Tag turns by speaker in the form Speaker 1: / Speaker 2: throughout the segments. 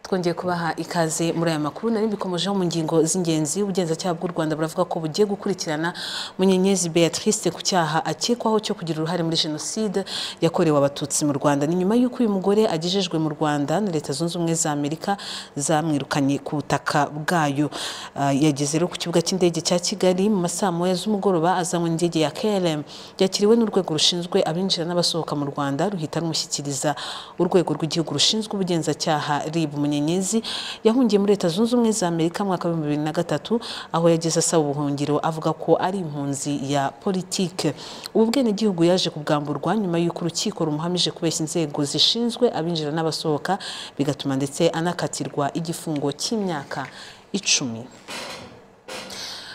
Speaker 1: twongeye kubaha ikaze muri aya makuru nari mbikomojeho mu ngingo z'ingenzi ubugenzacyaha bw'u Rwanda buravuga ko bugiye gukurikirana Munyenyezi Beatrice ku cyaha akekwaho cyo kugira uruhare muri jenoside yakorewe abatutsi mu Rwanda ni nyuma y'uko uyu mugore agejejwe mu Rwanda na Leta Zunze Ubumwe za Amerika zamwirukanye ku butaka bwayo Ah, yageze rero ku kibuga cy'indege cya Kigali mu masaa moya z'umugoroba azanywe n'indege ya KLM yakiriwe n'urwego rushinzwe abinjira n'abasohoka mu Rwanda ruhita rumushyikiriza urwego rw'igihugu rushinzwe ubugenzacyaha RIB Munyenyezi yahungiye muri Leta Zunze Ubumwe za Amerika mu mwaka wa 2003 aho yageze asaba ubuhungiro avuga ko ari impunzi ya politike ubu bwenegihugu yaje kubwamburwa nyuma y'uko urukiko rumuhamije kubeshya inzego zishinzwe abinjira n'abasohoka bigatuma ndetse anakatirwa igifungo cy'imyaka icumi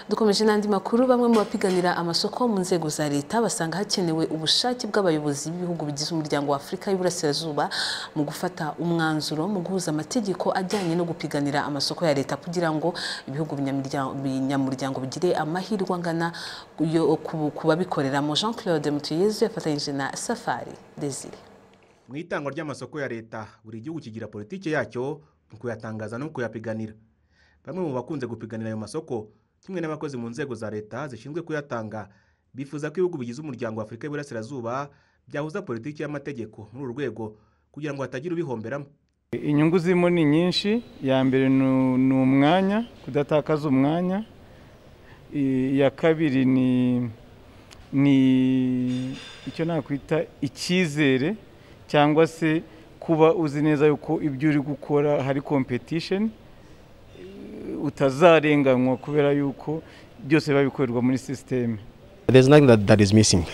Speaker 1: dukomeje n'andi makuru bamwe mu bapiganira amasoko mu nzego za leta basanga hakenewe ubushake bw'abayobozi b'ibihugu bigize umuryango wa afurika y'uburasirazuba mu gufata umwanzuro mu guhuza amategeko ajyanye no gupiganira amasoko ya leta kugira ngo ibihugu binyamirya- binyamuryango bigire amahirwe angana yo ku- ku babikoreramo jean claude mutuyezu yafatanyije na safari desire
Speaker 2: mu itangwa ry'amasoko ya leta buri gihugu kigira politiki yacyo mu kuyatangaza no kuyapiganira bamwe mu bakunze gupiganira ayo masoko kimwe n'abakozi mu nzego za leta zishinzwe kuyatanga bifuza ko ibihugu bigize umuryango wa afurika y'uburasirazuba byahuza politiki y'amategeko muri uru rwego kugira ngo hatagira ubihomberamo
Speaker 3: inyungu zirimo ni nyinshi iya mbere ni- ni umwanya kudatakaza umwanya I- iya kabiri ni ni icyo nakwita icyizere cyangwa se kuba uzi neza yuko ibyo uri gukora hari competition utazarenganywa kubera yuko byose biba bikorerwa muri sisiteme
Speaker 4: There's nothing that, that is missing.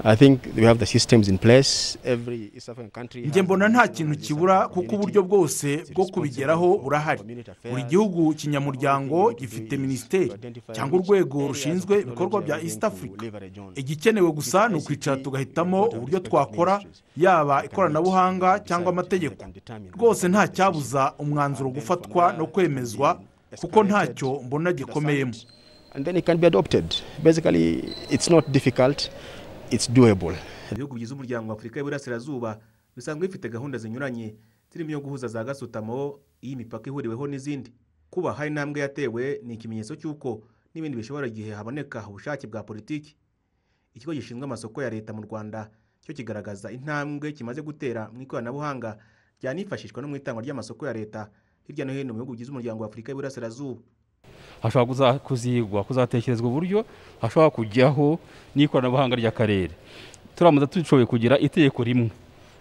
Speaker 4: I think we have the systems in place. Every East African country
Speaker 5: njye
Speaker 4: has
Speaker 5: mbona
Speaker 4: an
Speaker 5: nta
Speaker 4: international
Speaker 5: kintu
Speaker 4: East
Speaker 5: kibura
Speaker 4: African
Speaker 5: kuko
Speaker 4: community.
Speaker 5: uburyo bwose bwo kubigeraho burahari buri gihugu kinyamuryango gifite minisiteri cyangwa urwego rushinzwe ibikorwa bya east africa igikenewe gusa ni ukwicara tugahitamo uburyo twakora yaba ikoranabuhanga cyangwa amategeko rwose nta cyabuza umwanzuro gufatwa no kwemezwa kuko ntacyo mbona gikomeyemo
Speaker 4: And then it can be adopted. Basically, it's not difficult, it's doable.
Speaker 2: ibihugu bigize umuryango wa afurika y'uburasirazuba bisanzwe bifite gahunda zinyuranye zirimo iyo guhuza za gasutamo iyi mipaka ihuriweho n'izindi kuba hari intambwe yatewe ni ikimenyetso cy'uko n'ibindi bishobora igihe haboneka ubushake bwa politiki ikigo gishinzwe amasoko ya leta mu rwanda cyo kigaragaza intambwe kimaze gutera mu ikoranabuhanga ryanifashishwa no mu itangwa ry'amasoko ya leta hirya no hino mu bihugu bigize umuryango wa afurika y'uburasirazuba
Speaker 6: hashobora kuza- kuzigwa kuzatekerezwa uburyo hashobora kujyaho n'ikoranabuhanga ry'akarere turamuza dushoboye kugira itegeko rimwe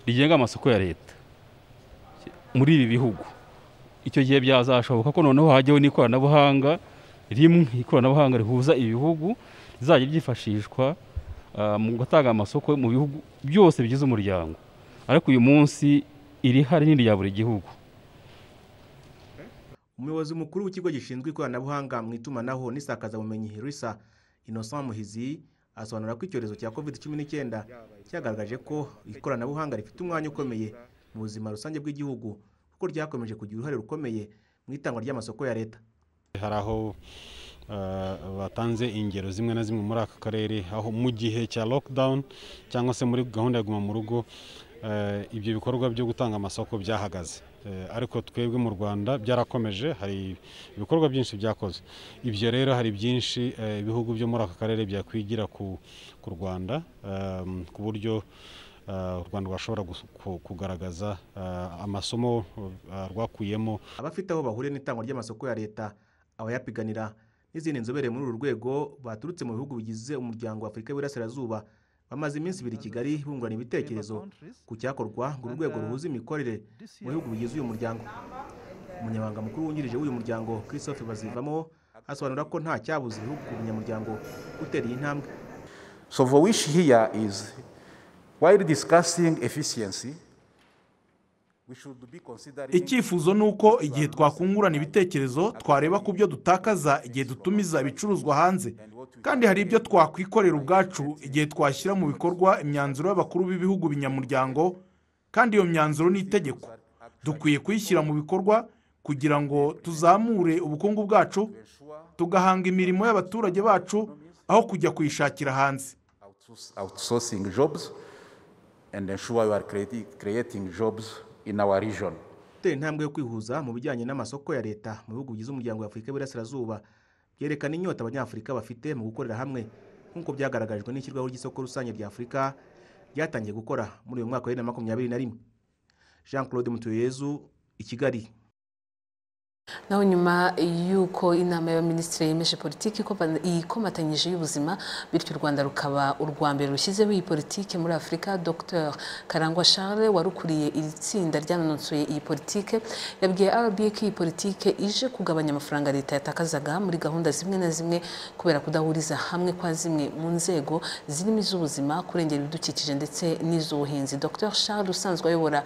Speaker 6: rigenga amasoko ya leta muri ibi bihugu icyo gihe byazashoboka ko noneho hajyaho n'ikoranabuhanga rimwe ikoranabuhanga rihuza ibihugu rizajya ryifashishwa ah, mu gutanga amasoko mu bihugu byose bigize umuryango ariko uyu munsi irihari ni irya buri gihugu
Speaker 2: umuyobozi mukuru w'ikigo gishinzwe ikoranabuhanga mu itumanaho n'isakazabumenyi risa innocent muhizi asobanura ko icyorezo cya covid cumi n'icyenda cyagaragaje ko ikoranabuhanga rifite umwanya ukomeye mu buzima rusange bw'igihugu kuko ryakomeje kugira uruhare rukomeye mu itangwa ry'amasoko ya leta
Speaker 7: hari aho eh, batanze ingero zimwe na zimwe muri aka karere aho mu gihe cya lockdown cyangwa se muri gahunda ya guma mu rugo eh, ibyo bikorwa byo gutanga amasoko byahagaze Eh, ariko twebwe mu rwanda byarakomeje hari ibikorwa byinshi byakoze ibyo rero hari byinshi eh, ibihugu byo muri aka karere byakwigira ku, ku rwanda ehm, ku buryo eh, u rwanda rwashobora gus- ku- kugaragaza eh, amasomo eh, rwakuyemo
Speaker 2: abafite aho bahuriye n'itangwa ry'amasoko ya leta abayapiganira n'izindi nzobere muri uru rwego baturutse mu bihugu bigize umuryango wa afurika y'uburasirazuba bamaze iminsi ibiri i kigali bungurana ibitekerezo ku cyakorwa ngo uru rwego ruhuze imikorere mu bihugu bigize uyu muryango umunyamabanga mukuru wungirije w'uyu muryango christophe bazivamo asobanura ko nta cyabuze ibihugu umunyamuryango gutera iyi ntambwe
Speaker 8: So the wish here is, while discussing efficiency, we should be considering.
Speaker 5: icyifuzo ni uko igihe twakungurana ibitekerezo twareba ku byo dutakaza igihe dutumiza ibicuruzwa hanze kandi hari ibyo twakwikorera ubwacu igihe twashyira mu bikorwa imyanzuro y'abakuru b'ibihugu binyamuryango kandi iyo myanzuro ni itegeko dukwiye kuyishyira mu bikorwa kugira ngo tuzamure ubukungu bwacu tugahanga imirimo y'abaturage bacu aho kujya kuyishakira hanze
Speaker 8: outsource- outsourcing jobs and ensure you are creating, creating jobs in our region.
Speaker 2: gutera intambwe yo kwihuza mu bijyanye n'amasoko ya leta mu bihugu bigize umuryango wa afurika y'iburasirazuba byerekana inyota abanyafurika bafite mu gukorera hamwe nk'uko byagaragajwe n'ishyirwaho ry'isoko rusange rya afurika ryatangiye gukora muri uyu mwaka wa bibiri na makumyabiri na rimwe jean claude mutuyezu i kigali
Speaker 1: naho nyuma y'uko inama y'abaminisitiri yemeje politiki ikoma- ikomatanyije y'ubuzima bityo u rwanda rukaba urwa mbere rushyizeho iyi politiki muri afurika dr karangwa charles warukuriye iri tsinda ryanononsoye iyi politiki yabwiye rba ko iyi politiki ije kugabanya amafaranga leta yatakazaga muri gahunda zimwe na zimwe kubera kudahuriza hamwe kwa zimwe mu nzego zirimo iz'ubuzima kurengera ibidukikije ndetse n'iz'ubuhinzi dr charles usanzwe ayobora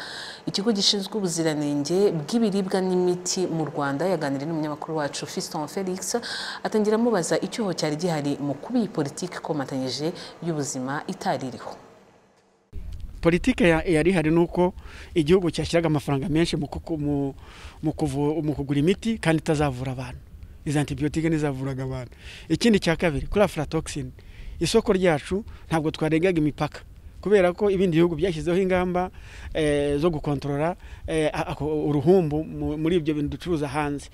Speaker 1: ikigo gishinzwe ubuziranenge bw'ibiribwa n'imiti mu rwanda yaganiriye n'umunyamakuru wacu fiston felix atangira amubaza icyuho cyari gihari mu kuba iyi politiki ikomatanyije y'ubuzima itaririho
Speaker 9: politike ya- yari ihari ni uko igihugu cyashyiraga amafaranga menshi mu kuku- mu- mu kuvu- mu kugura imiti kandi itazavura abantu izo antibiyotike ntizavuraga abantu ikindi cya kabiri kuri afuratoxin isoko ryacu ntabwo twarengaga imipaka kubera ko ibindi bihugu byashyizeho ingamba eh, zo gukontorora eh, ako- uruhumbu mu- muri ibyo bintu ducuruza hanze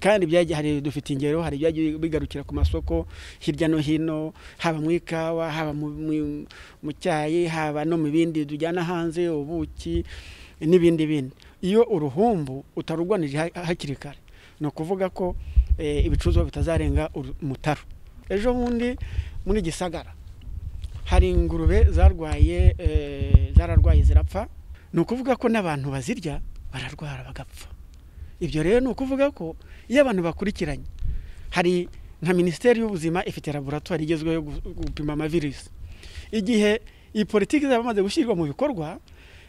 Speaker 9: kandi byagiye hari dufite ingero hari ibyagiye bigarukira ku masoko hirya no hino haba mu ikawa haba mu- mu- mu cyayi haba no mu bindi tujyana hanze ubuki n'ibindi bindi iyo uruhumbu utarurwanije ha- hakiri kare ni ukuvuga ko eh, ibicuruzwa bitazarenga uru- umutaru ejo bundi muri gisagara hari ingurube zarwaye eh, zararwaye zirapfa ni ukuvuga ko n'abantu bazirya bararwara bagapfa ibyo rero ni ukuvuga ko iyo abantu bakurikiranye hari nka minisiteri y'ubuzima ifite laboratwari igezweho yo gu- gupima amavirusi igihe iyi politiki izaba imaze gushyirwa mu bikorwa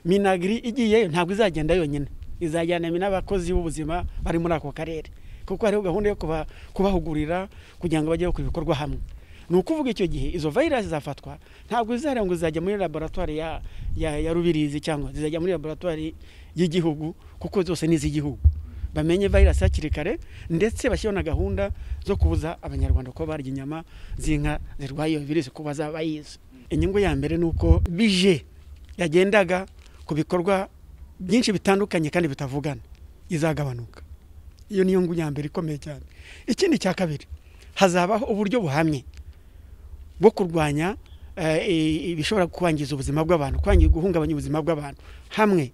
Speaker 9: minagiri igiyeyo ntabwo izagenda yonyine izajyana n'abakozi b'ubuzima bari muri ako karere kuko hariho gahunda yo kuba- kubahugurira kugira ngo bajye bakora ibikorwa hamwe ni ukuvuga icyo gihe izo virus zafatwa ntabwo izareba ngo zizajya muri laboratwari ya, ya, ya rubirizi cyangwa zizajya muri laboratwari y'igihugu kuko zose ni iz'igihugu bamenye virus hakiri kare ndetse bashyiraho na gahunda zo kubuza abanyarwanda kuba barya inyama z'inka zirwaye iyo virusi kuba bayizi inyungu ya mbere ni uko bije yagendaga ku bikorwa byinshi bitandukanye kandi bitavugana izagabanuka iyo niyo ngu ya mbere ikomeye cyane ikindi cya kabiri hazabaho uburyo buhamye bwo kurwanya eh, i- ibishobora kwangiza ubuzima bw'abantu kwangiza guhungabanya ubuzima bw'abantu hamwe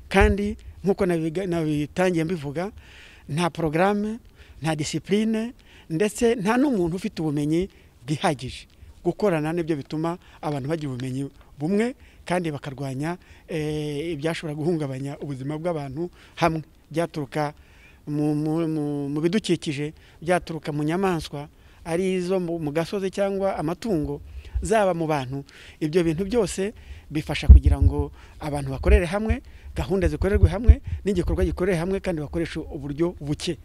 Speaker 9: kandi nk'uko nabiga- nabitangiye mbivuga nta porogaramu nta disipurine ndetse nta n'umuntu ufite ubumenyi bwihagije gukorana nibyo bituma abantu bagira ubumenyi bumwe kandi bakarwanya eh, ibyashobora guhungabanya ubuzima bw'abantu hamwe byaturuka mu- mu- mu- mu bidukikije byaturuka mu nyamaswa ari izo mu mu gasozi cyangwa amatungo zaba mu bantu ibyo bintu byose bifasha kugira ngo abantu bakorere hamwe gahunda zikorerwe hamwe n'igikorwa gikorere hamwe kandi bakoresha uburyo buke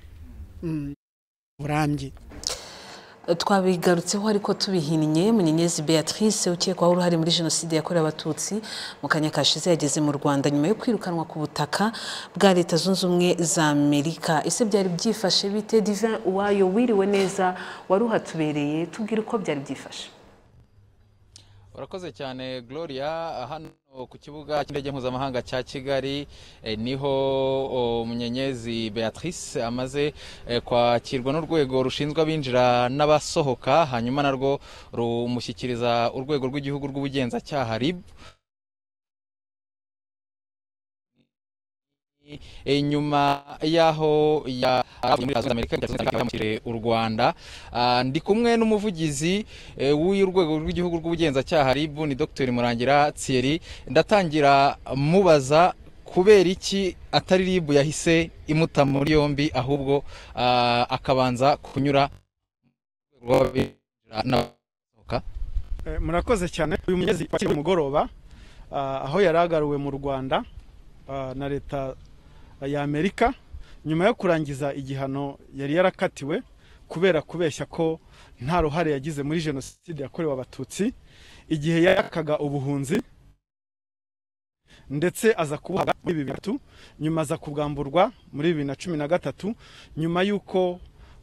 Speaker 9: mm, burambye
Speaker 1: twabigarutseho ariko tubihinnye munyenyezi beatrice ukekwaho uruhare muri jenoside yakorewe abatutsi mu kanya kashize yageze mu rwanda nyuma yo kwirukanwa ku butaka bwa leta zunze ubumwe za amerika ese byari byifashe bite divin uwayo wiriwe neza wari uhatubereye tubwire uko byari byifashe
Speaker 10: urakoze cyane gloria hano ku kibuga cy'indege mpuzamahanga cya kigali eh, niho oh, munyenyezi beatrice amaze eh, kwakirwa n'urwego rushinzwe abinjira n'abasohoka hanyuma narwo rumushyikiriza urwego rw'igihugu rw'ubugenzacyaha rib E, nyuma y'aho ya aravuye muri Leta Zunze Ubumwe za Amerika bigatsinda bamushyiriye u Rwanda Ah, ndi kumwe n'umuvugizi eh, w'urwego rw'igihugu rw'ubugenzacyaha RIB ni Dr Murangira Thierry ndatangira mubaza kubera iki atari RIB yahise imuta muri yombi ahubwo ah, akabanza kunyura mu rwego rw'abinjira n'abasohoka
Speaker 11: Eh, murakoze cyane uyu mugezi wakiri uyu mugoroba ah, aho yari agaruwe mu rwanda ah, na leta ya amerika nyuma yo kurangiza igihano yari yarakatiwe kubera kubeshya ko nta ruhare yagize muri jenoside yakorewe abatutsi igihe yakaga ubuhunzi ndetse aza kubuhaga muri bibiri na gatatu nyuma aza kugamburwa muri bibiri na cumi na gatatu nyuma y'uko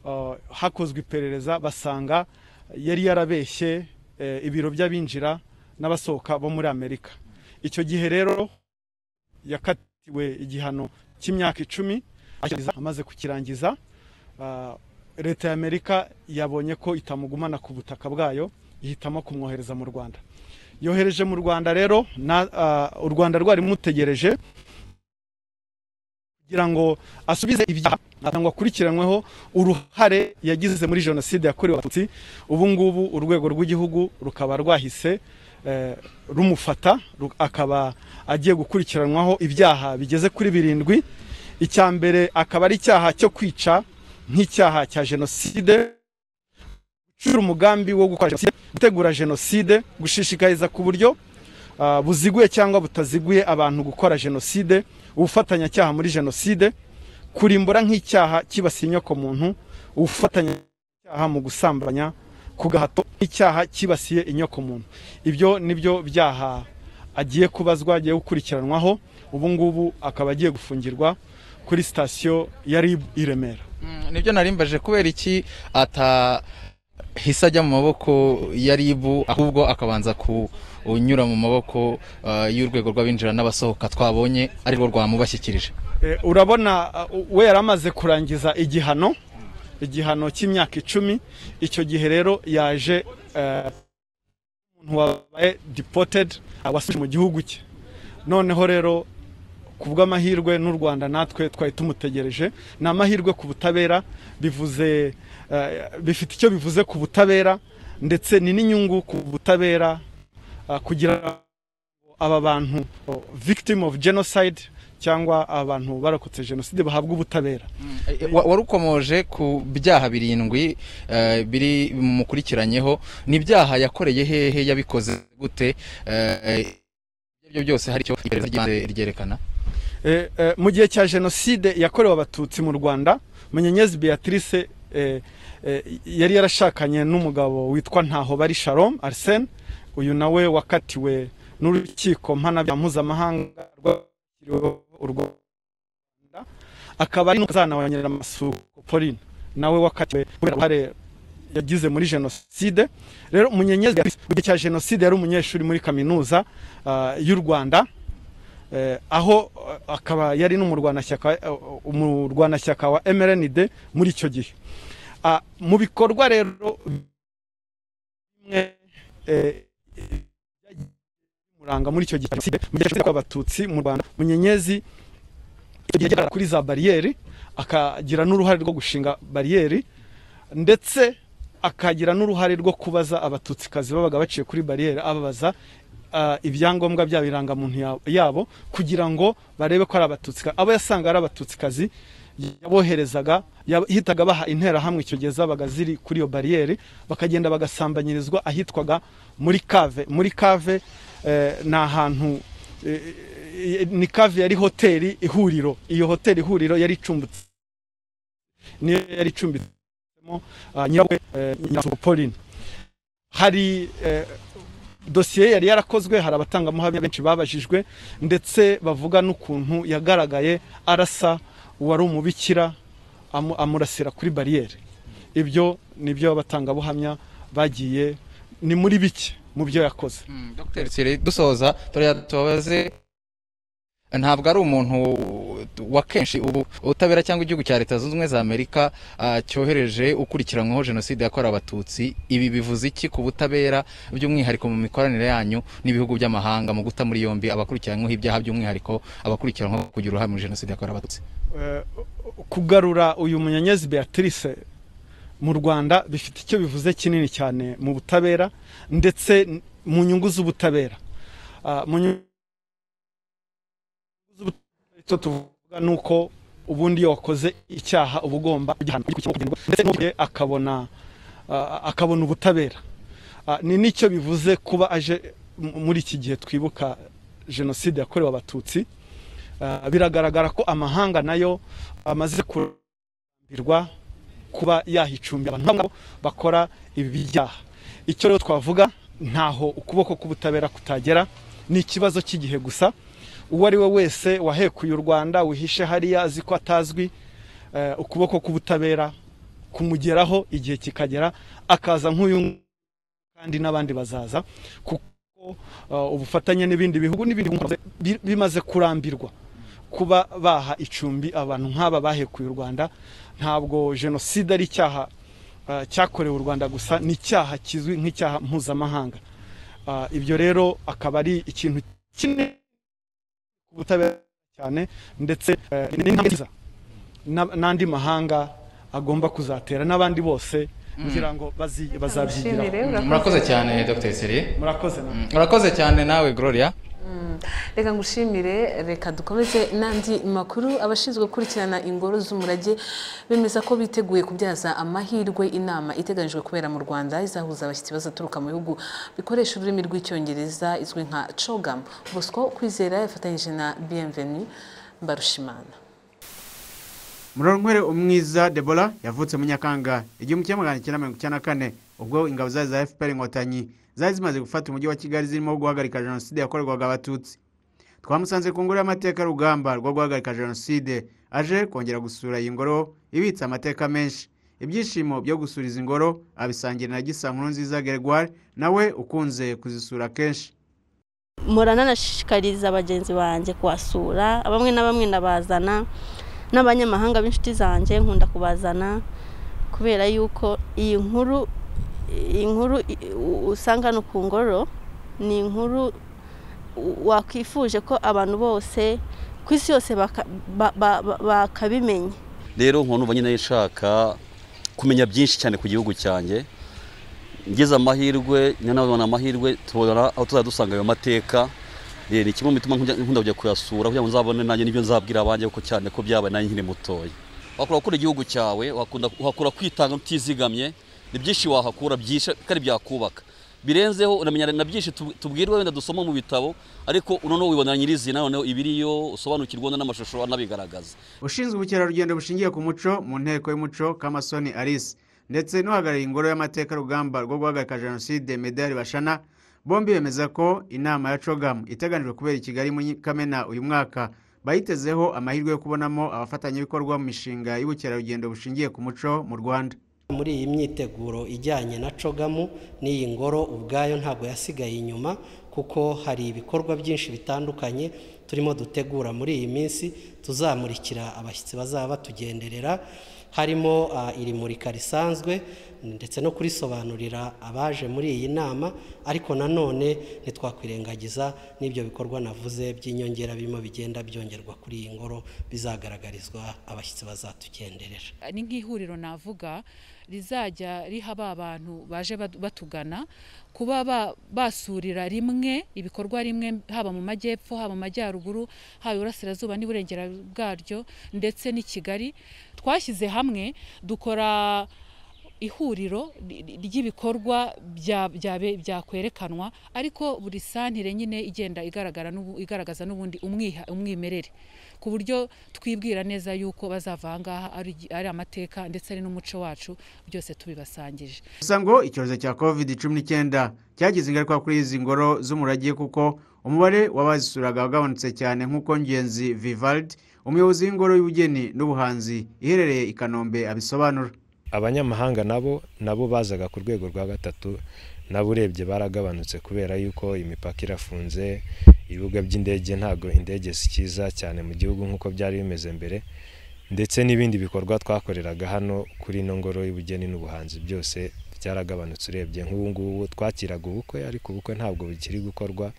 Speaker 11: ah, hakozwe iperereza basanga yari yarabeshye eh, ibiro by'abinjira n'abasohoka bo muri amerika icyo gihe rero yakatiwe igihano cy'imyaka icumi amaze kukirangiza ah, leta y'amerika yabonye ko itamugumana ku butaka bwayo ihitamo kumwohereza mu rwanda yohereje mu rwanda rero na ah, u rwanda rwari rumutegereje kugira ngo asubize ibyaha cyangwa akurikiranyweho uruhare yagize muri jenoside yakorewe abatutsi ubu ngubu urwego rw'igihugu rukaba rwahise eh, rumufata ru- akaba agiye gukurikiranwaho ibyaha bigeze kuri birindwi icya mbere akaba ari icyaha cyo kwica nk'icyaha cya jenoside gucura umugambi wo gukora jenoside gutegura jenoside gushishikariza ku buryo ah, buziguye cyangwa butaziguye abantu gukora jenoside ubufatanyacyaha muri jenoside kurimbura nk'icyaha cyibasiye inyokomuntu ubufatanyacyaha mu gusambanya ku gahato nk'icyaha cyibasiye inyokomuntu ibyo nibyo byaha agiye kubazwa agiye gukurikiranwaho ubu ngubu akaba agiye gufungirwa kuri sitasiyo ya rib i remera
Speaker 10: Mm, nibyo narimbaje kubera iki atahise ajya mu maboko ya ribu ahubwo akabanza kunyura mu maboko ah, y'urwego rw'abinjira n'abasohoka twabonye arirwo rwamubashyikirije
Speaker 11: Eh, urabona uh, we yari amaze kurangiza igihano igihano cy'imyaka icumi icyo gihe rero yaje eh, umuntu wabaye deported abasubije mu gihugu cye noneho rero ku bw'amahirwe n'u rwanda natwe twari tumutegereje ni amahirwe ku butabera bivuze eh, bifite icyo bivuze ku butabera ndetse ni n'inyungu ku butabera ah, kugira aba bantu oh, victim of genocide cyangwa abantu barokotse jenoside bahabwa ubutabera
Speaker 10: Eh, wa- warukomoje ku byaha birindwi eh, biri mumukurikiranyeho ni ibyaha yakoreye hehe yabikoze gute Eh, ibyo byose hari icyo iperereza ry'ibanze ryerekana
Speaker 11: Eh, eh, mu gihe cya jenoside yakorewe abatutsi mu rwanda munyenyezi beatrice eh, eh, yari yarashakanye n'umugabo witwa ntahobari sharom arsene uyu nawe wakatiwe n'urukiko mpanabya mpuzamahanga rwashyiriweho u rwanda akaba ari n'umukazana wa nyiraramasuku pauline nawe wakatiwe kubera uruhare yagize muri jenoside rero munyenyezi Beatrice, mu gihe cya jenoside yari umunyeshuri muri kaminuza ah, y'u rwanda eh, aho eh, akaba yari n'umurwanashyaka eh, umurwanashyaka wa MRND muri icyo gihe Ah, mu bikorwa rero bimwe eh, muranga muri icyo gihe cya jenoside, mu gihe cyose kw'abatutsi mu Rwanda munyenyezi yageraga kuri za bariyeri akagira n'uruhare rwo gushinga bariyeri ndetse akagira n'uruhare rwo kubaza abatutsi babaga baciye kuri bariyeri ababaza ah, ibyangombwa byabo irangamuntu ya- yabo kugira ngo barebe ko ari abatutsi abo yasanga ari abatutsi yaboherezaga yahitaga baha interahamwe icyo gihe zabaga ziri kuri iyo bariyeri bakagenda bagasambanyirizwa ahitwaga muri kave muri kave eh, ni ahantu eh, eh, ni kave yari hoteli ihuriro iyo hoteli ihuriro yari icumbitse niyo yari icumbitsemo ah, nyirabukwe eh, nyirabukwe Pauline hari eh, dosiye yari yarakozwe hari abatangamuhamya benshi babajijwe ndetse bavuga n'ukuntu yagaragaye arasa uwari umubikira amu- amurasira kuri bariyeri ibyo nibyo abatangabuhamya bagiye ni muri bike mu byo yakoze
Speaker 10: Dr. Tsire dusoza turiya tubabaze ntabwo ari umuntu wa kenshi ubu ubutabera cyangwa igihugu cya leta zunze ubumwe za amerika ah, cyohereje ukurikiranyweho jenoside yakorewe abatutsi ibi bivuze iki ku butabera by'umwihariko mu mikoranire yanyu n'ibihugu by'amahanga mu guta muri yombi abakurikiranyweho ibyaha by'umwihariko abakurikiranyweho kugira uruhare muri jenoside yakorewe abatutsi
Speaker 11: Eh, kugarura uyu munyenyezi beatrice mu rwanda bifite icyo bivuze kinini cyane mu butabera ndetse n- mu nyungu z'ubutabera Ah, mu nyungu z'ubutabera icyo tuvuga ni uko ubundi iyo wakoze icyaha uba ugomba kugihanwa kugikurikirana, ndetse n'ugiye akabona ah, akabona ubutabera Ah, ni n'icyo bivuze kuba aje m- muri iki gihe twibuka jenoside yakorewe abatutsi Ah, biragaragara ko amahanga nayo amaze kurambirwa kuba yahicumbira abantu nk'abo bakora ibi byaha icyo rero twavuga ntaho ukuboko k'ubutabera kutagera ni ikibazo cy'igihe gusa uwo ari we wese wahekuye u rwanda wihishe hariya azi ko atazwi eh, ukuboko k'ubutabera kumugeraho igihe kikagera akaza nk'uyu kandi n'abandi bazaza kuko uh, ubufatanye n'ibindi bihugu n'ibindi bihugu bimaze kurambirwa kuba baha icumbi abantu nk'aba bahekuye u rwanda ntabwo jenoside ari icyaha ah, cyakorewe u rwanda gusa ni icyaha kizwi nk'icyaha mpuzamahanga Ah, ibyo rero akaba ari ikintu kinini ku butabera cyane ndetse eh, ni intambwe nziza na- n'andi mahanga agomba kuzatera n'abandi bose kugira ngo bazi- bazabyigiraho
Speaker 10: murakoze cyane dr seri
Speaker 11: murakoze namwe.
Speaker 10: murakoze cyane nawe gloria
Speaker 1: reka ngushimire reka dukomeze n'andi makuru abashinzwe gukurikirana ingoro z'umurage bemeza ko biteguye kubyaza amahirwe inama iteganyijwe kubera mu rwanda izahuza abashyitsi bazaturuka mu bihugu bikoresha ururimi rw'icyongereza izwi nka cogam bosco kwizera yafatanyije na bienvenu mbarushimana
Speaker 12: muronkwere umwiza debora yavutse mu nyakanga igihumbi kimwe magana cyenda mirongo icyenda na kane ubwo ingabo zari za fpr inkotanyi zari zimaze gufata umujyi wa kigali zirimo guhagarika jenoside yakorerwaga abatutsi twamusanze ku ngoro y'amateka y'urugamba rwo guhagarika jenoside aje kongera gusura iyi ngoro ibitse amateka menshi ibyishimo byo gusura izi ngoro abisangira na gisa nkuru nziza gregoire nawe ukunze kuzisura kenshi
Speaker 13: murananashishikariza bagenzi banjye kuhasura bamwe na bamwe ndabazana n'abanyamahanga b'inshuti zanjye nkunda kubazana kubera yuko iyi nkuru iyi nkuru i- u- usanga no ku ngoro ni inkuru u- wakwifuje ko abantu bose ku isi yose baka- ba- ba- ba- bakabimenya
Speaker 14: rero nkaba numva nyine nshaka kumenya byinshi cyane ku gihugu cyanjye ngize amahirwe nanabona amahirwe tubona aho tuzajya dusanga ayo mateka Eh, ni kimwe mu bituma nkujya- nkunda kujya kuyasura kugira ngo nzabone nanjye n'ibyo nzabwira abanjye kuko cyane ko byabaye nanjye nkiri mutoya wakora gukunda igihugu cyawe wakunda- uhakura kwitanga utizigamye ni byinshi wahakura byinshi kandi byakubaka birenzeho unamenya na byinshi tub- tubwirwa wenda dusoma mu bitabo ariko noneho wibonera nyirizina noneho ibiriyo usobanukirwa n'amashusho anabigaragaza
Speaker 12: ushinzwe ubukerarugendo bushingiye ku muco mu nteko y'umuco kamasoni alice ndetse n'uhagarariye ingoro y'amateka rugamba rwo guhagarika jenoside medali bashana bombi bemeza ko inama ya cogamu iteganijwe kubera i kigali muri kamena uyu mwaka bayitezeho amahirwe yo kubonamo abafatanyabikorwa mu mishinga y'ubukerarugendo bushingiye ku muco mu rwanda
Speaker 15: muri iyi myiteguro ijyanye na cogamu n'iyi ngoro ubwayo ntabwo yasigaye inyuma kuko hari ibikorwa byinshi bitandukanye turimo dutegura muri iyi minsi tuzamurikira abashyitsi bazaba batugenderera harimo ah, iri murika risanzwe ndetse no kurisobanurira abaje muri iyi nama ariko nanone ntitwakwirengagiza n'ibyo bikorwa navuze by'inyongera birimo bigenda byongerwa kuri iyi ngoro bizagaragarizwa abashyitsi bazatugenderera
Speaker 16: ni nk'ihuriro navuga rizajya riha ba bantu baje bad- batugana kuba ba- basurira rimwe ibikorwa rimwe haba mu majyepfo haba mu majyaruguru haba iburasirazuba n'iburengera bwaryo ndetse n'i kigali twashyize hamwe dukora ihuriro ry- ry- ry'ibikorwa bya- byabe- byakwerekanwa ariko buri santire nyine igenda igaragara n'ubu- igaragaza n'ubundi umwiha- umwimerere ku buryo twibwira neza yuko bazava aha ngaha ari igi- ari amateka ndetse ari n'umuco wacu byose tubibasangije
Speaker 12: gusa ngo icyorezo cya covid cumi n'icyenda cyagize ingaruka kuri izi ngoro z'umurage kuko umubare w'abazisuraga wagabanutse cyane nk'uko ngenzi vivaldi umuyobozi w'ingoro y'ubugeni n'ubuhanzi iherereye i kanombe abisobanura
Speaker 17: abanyamahanga nabo nabo bazaga ku rwego rwa gatatu nabo urebye baragabanutse kubera yuko imipaka irafunze ibibuga by'indege ntabwo indege zikiza cyane mu gihugu nk'uko byari bimeze mbere ndetse n'ibindi bikorwa twakoreraga hano kuri ino ngoro y'ubugeni n'ubuhanzi byose byaragabanutse urebye nk'ubu ngubu twakiraga ubukwe ariko ubukwe ntabwo bukiri gukorwa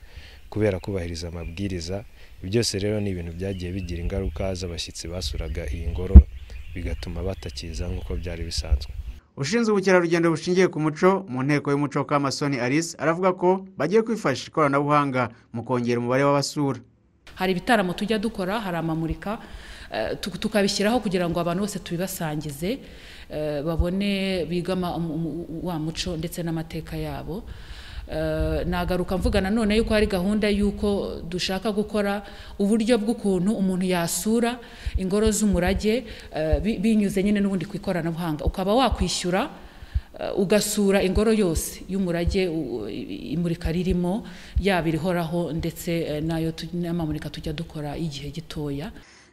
Speaker 17: kubera kubahiriza amabwiriza Ibi byose rero ni ibintu byagiye bigira ingaruka z'abashyitsi basuraga iyi ngoro bigatuma batakiza nk'uko byari bisanzwe
Speaker 12: ushinzwe ubukerarugendo bushingiye ku muco mu nteko y'umuco kamasoni alice aravuga ko bagiye kwifashisha ikoranabuhanga mu kongera umubare w'abasura
Speaker 16: hari ibitaramo tujya dukora hari amamurika eh, tu- tukabishyiraho kugira ngo abantu bose tubibasangize eh, babone biga ama- um- um- wa muco ndetse n'amateka yabo Eh, nagaruka mvuga nanone yuko hari gahunda y'uko dushaka gukora uburyo bw'ukuntu umuntu yasura ingoro z'umurage eh, bi- binyuze nyine n'ubundi ku ikoranabuhanga ukaba wakwishyura eh, ugasura ingoro yose y'umurage u- i- imurika ririmo yaba irihoraho ndetse eh, n'ayo tu- n'amamurika tujya dukora y'igihe gitoya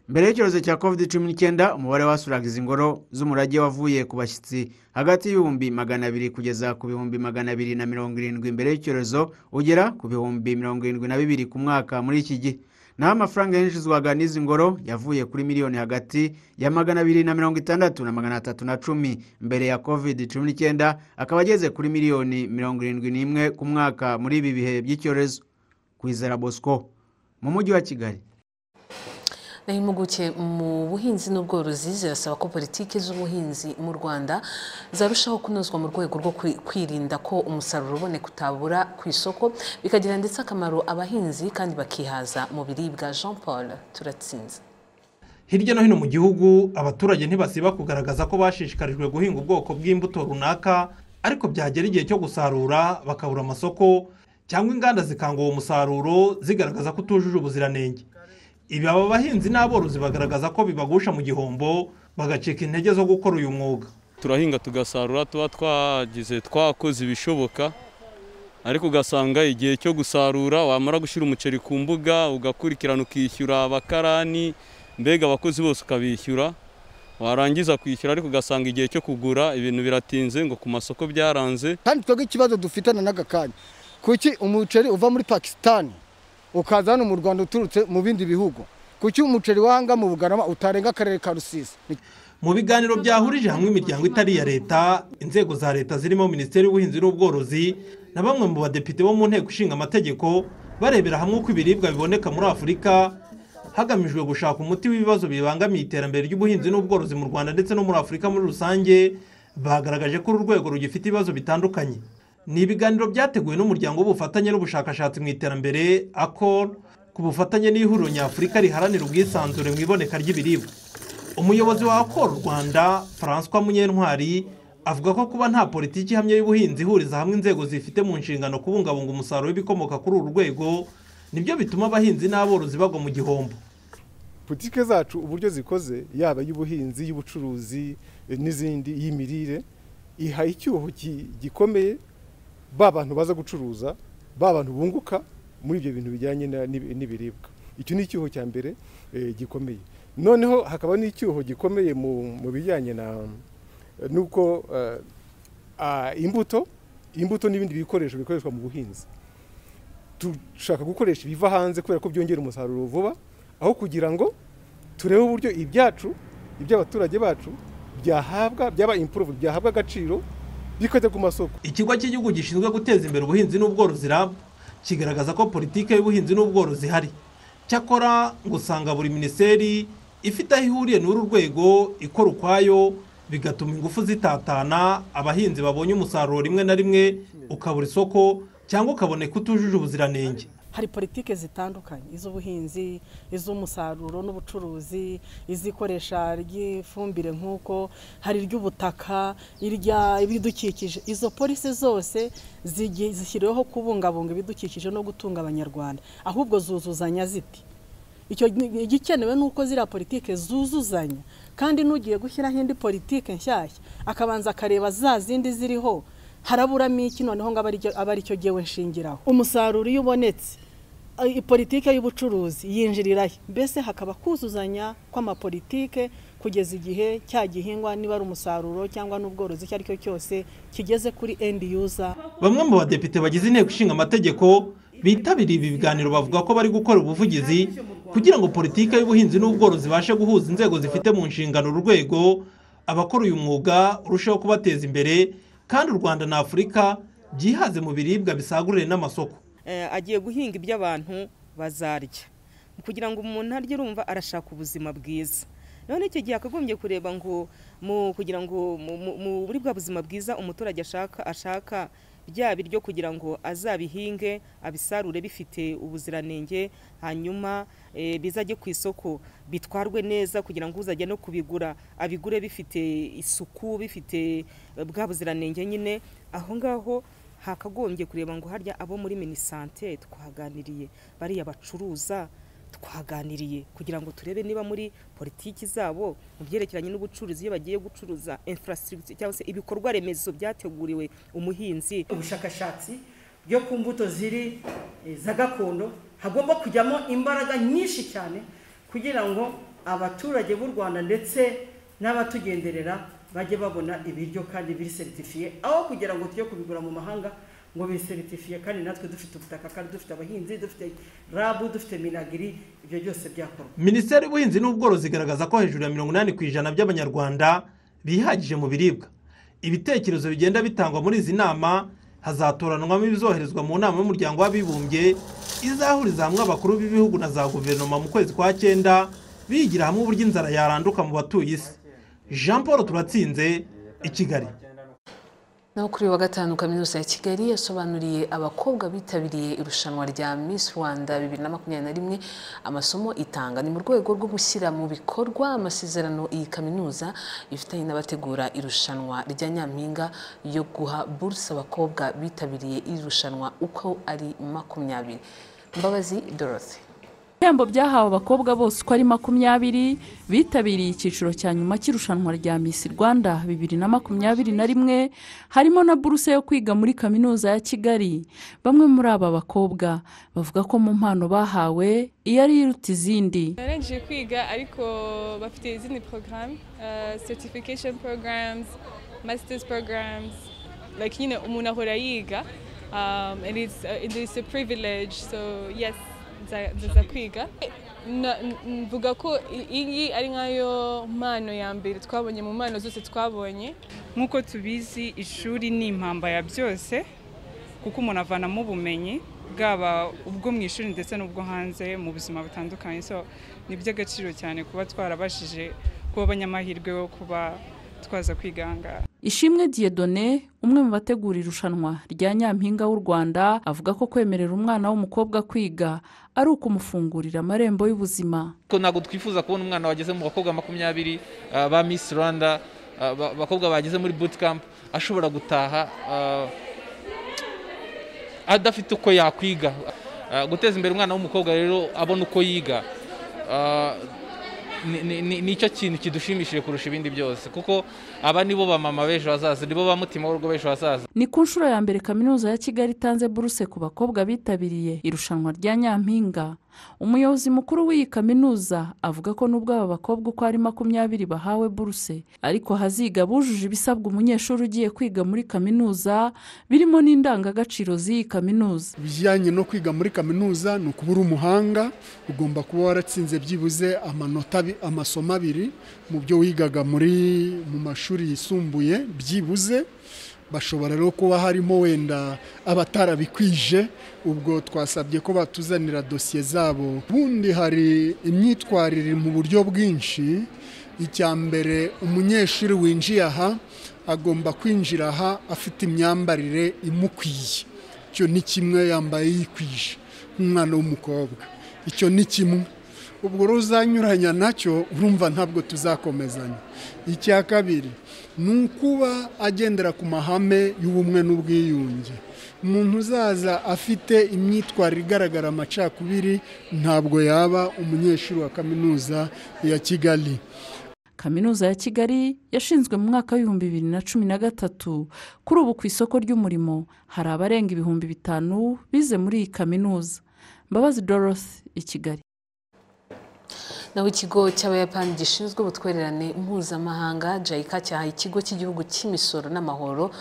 Speaker 12: mbere y'icyorezo cya covid cumi n'icyenda umubare w'abasuraga izi ngoro z'umurage wavuye ku bashyitsi hagati y'ibihumbi magana abiri kugeza ku bihumbi magana abiri na mirongo irindwi mbere y'icyorezo ugera ku bihumbi mirongo irindwi na bibiri ku mwaka muri iki gihe naho amafaranga yinjizwaga n'izi ngoro yavuye kuri miliyoni hagati ya magana abiri na mirongo itandatu na magana atatu na cumi mbere ya covid cumi n'icyenda akaba ageze kuri miliyoni mirongo irindwi n'imwe ku mwaka muri ibi bihe by'icyorezo kwizera bosco mu mujyi wa kigali
Speaker 1: naho impuguke mu buhinzi n'ubworozi zirasaba ko politiki z'ubuhinzi mu rwanda zarushaho kunozwa mu rwego rwo kwi- kwirinda ko umusaruro uboneka utabura ku isoko bikagirira ndetse akamaro abahinzi kandi bakihaza mu biribwa jean paul turatsinze
Speaker 8: hirya no hino mu gihugu abaturage ntibasiba kugaragaza ko bashishikarijwe guhinga ubwoko bw'imbuto runaka ariko byagera igihe cyo gusarura bakabura amasoko cyangwa inganda zikanga uwo musaruro zigaragaza ko utujuje ubuziranenge ibi aba bahinzi n'aborozi bagaragaza ko bibagusha mu gihombo bagacika intege zo gukora uyu mwuga
Speaker 18: turahinga tugasarura tuba twagize twakoze ibishoboka ariko ugasanga igihe cyo gusarura wamara gushyira umuceri ku mbuga ugakurikirana ukishyura abakarani mbega abakozi bose ukabishyura warangiza kwishyura ariko ugasanga igihe cyo kugura ibintu biratinze ngo ku masoko byaranze
Speaker 19: kandi twebwe ikibazo dufitana n'aka kanya kuki umuceri uva muri pakisitani ukaza hano mu rwanda uturutse mu bindi bihugu kuki umuceri wahanga mu bugarama utarenga akarere ka rusizi
Speaker 8: mu biganiro byahurije hamwe imiryango itari iya leta inzego za leta zirimo minisiteri y'ubuhinzi n'ubworozi na bamwe mu badepite bo mu nteko ishinga amategeko barebera hamwe uko ibiribwa biboneka muri afurika hagamijwe gushaka umuti w'ibibazo bibangamiye iterambere ry'ubuhinzi n'ubworozi mu rwanda ndetse no muri afurika muri rusange bagaragaje ko uru rwego rugifite ibibazo bitandukanye ni ibiganiro byateguwe n'umuryango w'ubufatanye n'ubushakashatsi mu iterambere akor ku bufatanye n'ihuriro nyafurika riharanira ubwisanzure mu iboneka ry'ibiribwa umuyobozi wa akor rwanda francois munyentwari avuga ko kuba nta politiki ihamye y'ubuhinzi ihuriza hamwe inzego zifite mu nshingano kubungabunga umusaruro w'ibikomoka kuri uru rwego nibyo bituma abahinzi n'aborozi bagwa mu gihombo
Speaker 20: politike zacu uburyo zikoze yaba iy'ubuhinzi iy'ubucuruzi eh, n'izindi iy'imirire iha icyuho gi- gikomeye ba bantu baza gucuruza ba bantu bunguka muri ibyo bintu bijyanye na- n'ibi- n'ibiribwa icyo ni icyuho cya mbere eh, gikomeye noneho hakaba n'icyuho gikomeye mu mu bijyanye na eh, n'uko eh, ah, imbuto imbuto n'ibindi bikoresho bikoreshwa mu buhinzi dushaka gukoresha ibiva hanze kubera ko byongera umusaruro vuba aho kugira ngo turebe uburyo ibyacu iby'abaturage bacu byahabwa byaba improve byahabwa agaciro bikajya ku masoko
Speaker 8: ikigo cy'igihugu gishinzwe guteza imbere ubuhinzi n'ubworozi rab kigaragaza ko politiki y'ubuhinzi n'ubworozi ihari cyakora ngo usanga buri minisiteri ifite aho ihuriye n'uru rwego ikora ukwayo bigatuma ingufu zitatana abahinzi babonye umusaruro rimwe na rimwe ukabura isoko cyangwa ukaboneka utujuje ubuziranenge
Speaker 21: hari politike zitandukanye iz'ubuhinzi iz'umusaruro n'ubucuruzi izikoresha ry'ifumbire nk'uko hari iry'ubutaka irya ibidukikije izo polisi zose zigi- zishyiriweho kubungabunga ibidukikije no gutunga abanyarwanda ahubwo zuzuzanya ziti icyo ni- igikenewe ni uko ziriya politike zuzuzanya kandi n'ugiye gushyiraho indi politike nshyashya akabanza akareba za zindi ziriho haraburamo iki noneho ngo abe ari cyo- abe ari cyo gewe nshingiraho umusaruro iyo ubonetse eh, politike y'ubucuruzi yinjirirayo mbese hakaba kuzuzanya kw'amapolitike kugeza igihe cya gihingwa niba ari umusaruro cyangwa n'ubworozi icyo ari cyo cyose kigeze kuri end user
Speaker 8: bamwe mu badepite bagize inteko ishinga amategeko bitabiriye ibi biganiro bavuga ko bari gukora ubuvugizi kugira ngo politiki y'ubuhinzi n'ubworozi ibashe guhuza inzego zifite mu nshingano urwego abakora uyu mwuga urusheho kubateza imbere kandi u rwanda na afurika byihaze mu biribwa bisagurire n'amasoko
Speaker 22: eh, agiye guhinga ibyo abantu bazarya kugira ngo umuntu arye urumva arashaka ubuzima bwiza none icyo gihe akagombye kureba ngo mu kugira ngo mu- mu- mu- muri bwa buzima bwiza umuturage ashaka ashaka bya biryo kugira ngo azabihinge abisarure bifite ubuziranenge hanyuma eh, bizajye ku isoko bitwarwe neza kugira ngo uzajya no kubigura abigure bifite isuku bifite eh, bwa buziranenge nyine aho ngaho hakagombye kureba ngo harya abo muri minisante twaganiriye bariya bacuruza twaganiriye kugira ngo turebe niba muri politiki zabo mu byerekeranye n'ubucuruzi iyo bagiye gucuruza infrastructure cyangwa se ibikorwa remezo byateguriwe umuhinzi
Speaker 23: ubushakashatsi byo ku mbuto ziri eh, za gakondo hagomba kujyamo imbaraga nyinshi cyane kugira ngo abaturage b'u rwanda ndetse n'abatugenderera bajye babona ibiryo kandi biri seritifiye aho kugira ngo tujye kubigura mu mahanga ngo biseritifiye kandi natwe dufite ubutaka kandi dufite abahinzi dufite rabu dufite minagiri ibyo byose byakorwa
Speaker 8: minisiteri y'ubuhinzi n'ubworozi igaragaza ko hejuru ya mirongo inani ku ijana by'abanyarwanda bihagije mu biribwa ibitekerezo bigenda bitangwa muri izi nama hazatoranwamo ibizoherezwa mu nama y'umuryango w'abibumbye izahuriza hamwe abakuru b'ibihugu na za guverinoma mu kwezi kwa cyenda bigira hamwe uburyo inzara yaranduka mu batuye isi jean paul turatsinze i kigali
Speaker 1: naho kuri uyu wa gatanu kaminuza ya kigali yasobanuriye abakobwa bitabiriye irushanwa rya miss rwanda bibiri na makumyabiri na rimwe amasomo itanga ni mu rwego rwo gushyira mu bikorwa amasezerano iyi kaminuza ifitanye n'abategura irushanwa rya nyampinga yo guha buruse abakobwa bitabiriye iri rushanwa uko ari makumyabiri mbabazi dorothy
Speaker 24: ibihembo byahawe abakobwa bose uko ari makumyabiri bitabiriye icyiciro cya nyuma cy'irushanwa rya miss rwanda bibiri na makumyabiri na rimwe harimo na buruse yo kwiga muri kaminuza ya kigali bamwe muri aba bakobwa bavuga ko mu mpano bahawe iyo ari iruta izindi
Speaker 6: barangije kwiga ariko bafite izindi porogaramu certification programs masters programs like nyine umuntu ahora yiga um, and it's, uh, it is a privilege so yes nza kwiga mvuga ko iyi ari nkayo mpano ya mbere twabonye mu mpano zose twabonye
Speaker 7: nk'uko tubizi ishuri ni impamba ya byose kuko umuntu avanamo ubumenyi bwaba ubwo mu ishuri ndetse n'ubwo hanze mu buzima butandukanye so ni iby'agaciro cyane kuba twarabashije kuba abanyamahirwe yo kuba twaza kwigangara
Speaker 24: ishimwe diyedone umwe mu bategura irushanwa rya nyampinga w'u rwanda avuga ko kwemerera umwana w'umukobwa kwiga ari ukumufungurira amarembo y'ubuzima
Speaker 25: ko ntabwo twifuza kubona umwana wageze mu bakobwa makumyabiri ba misi rwanda abakobwa bageze muri bootcamp ashobora gutaha adafite uko yakwiga guteza imbere umwana w'umukobwa rero abona uko yiga nicyo kintu kidushimishije kurusha ibindi byose kuko aba nibo bamama b'ejo hazaza nibo ba mutima w'urugo b'ejo hazaza
Speaker 24: ni ku nshuro ya mbere kaminuza ya kigali itanze buruse ku bakobwa bitabiriye irushanwa rya nyampinga umuyobozi mukuru w'iyi kaminuza avuga ko nubwo aba bakobwa uko ari makumyabiri bahawe buruse ariko haziga bujuje ibisabwa umunyeshuri ugiye kwiga muri kaminuza birimo n'indangagaciro z'iyi kaminuza
Speaker 26: ibijyanye no kwiga muri kaminuza ni ukuba uri umuhanga ugomba kuba waratsinze byibuze amanota amasomo abiri mu byo wigaga muri mu mashuri yisumbuye byibuze bashobora rero kuba harimo wenda abatarabikwije ubwo twasabye ko batuzanira dosiye zabo ubundi hari imyitwarire mu buryo bwinshi icya mbere umunyeshuri winjiye aha agomba kwinjira aha afite imyambarire imukwiye icyo ni kimwe yambaye yikwije nk'umwana w'umukobwa icyo ni kimwe ubwo ruzanyuranya nacyo urumva ntabwo tuzakomezanya icya kabiri ni ukuba agendera ku mahame y'ubumwe n'ubwiyunge umuntu uzaza afite imyitwarire igaragara amacakubiri ntabwo yaba umunyeshuri wa kaminuza ya kigali
Speaker 24: kaminuza ya kigali yashinzwe mu mwaka w'ibihumbi bibiri na cumi na gatatu kuri ubu ku isoko ry'umurimo hari abarenga ibihumbi bitanu bize muri iyi kaminuza mbabazi dorothy i kigali
Speaker 1: naho ikigo cy'abayapani gishinzwe ubutwererane mpuzamahanga jayika cyahaye ikigo cy'igihugu cy'imisoro n'amahoro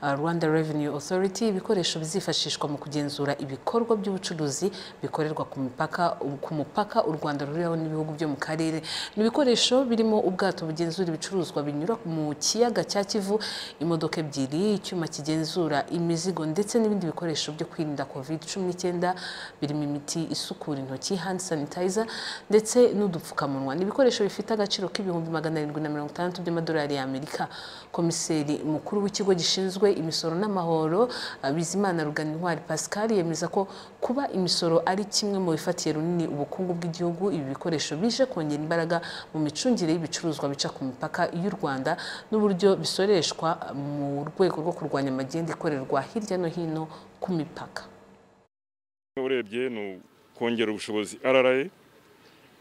Speaker 1: rwanda revenue authority ibikoresho bizifashishwa mu kugenzura ibikorwa by'ubucuruzi bikorerwa ku mipaka ku mupaka u rwanda ruriraho n'ibihugu byo mu karere ni ibikoresho birimo ubwato bugenzura ibicuruzwa binyura mu kiyaga cya kivu imodoka ebyiri icyuma kigenzura imizigo ndetse n'ibindi bikoresho byo kwirinda covid cumi n'icyenda birimo imiti isukura intoki hand sanitizer ndetse n'udu udupfukamunwa ni ibikoresho bifite agaciro k'ibihumbi magana arindwi na mirongo itandatu by'amadolari y'amerika komiseri mukuru w'ikigo gishinzwe imisoro n'amahoro bizimana rugana intwari pascal yemeza ko kuba imisoro ari kimwe mu bifatiye runini ubukungu bw'igihugu ibi bikoresho bije kongera imbaraga mu micungire y'ibicuruzwa bica ku mipaka y'u rwanda n'uburyo bisoreshwa mu rwego rwo kurwanya amagenda ikorerwa hirya no hino ku mipaka
Speaker 27: urebye ni ukongera ubushobozi rra